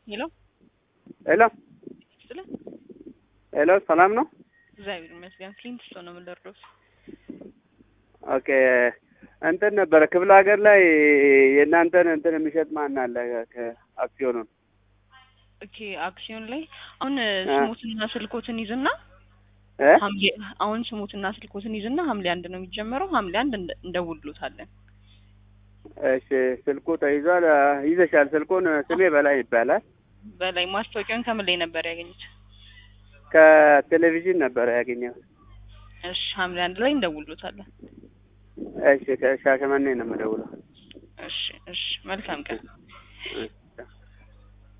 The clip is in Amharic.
ሄሎ ሄሎ ስለ ሄሎ፣ ሰላም ነው? እግዚአብሔር ይመስገን። ፍሊንት ስቶ ነው የምንደርደው። ኦኬ እንትን ነበረ ክፍለ ሀገር ላይ የእናንተን እንትን የሚሸጥ ማን አለ? ከአክሲዮኑን ኦኬ አክሲዮን ላይ አሁን ስሙትና ስልኮትን ይዝና እ ሐምሌ አሁን ስሙትና ስልኮትን ይዝና ሐምሌ አንድ ነው የሚጀመረው። ሐምሌ አንድ እንደ- እንደውሉታለን። እሺ ስልኩ ተይዟል። ይዘሻል ስልኩን። ስሜ በላይ ይባላል። በላይ ማስታወቂያውን ከምን ላይ ነበር ያገኙት? ከቴሌቪዥን ነበረ ያገኘው። እሺ ሐምሌ አንድ ላይ እንደውሉታለን። እሺ ከሻሸመኔ ነው የምደውለው። እሺ እሺ መልካም ቀን። እሺ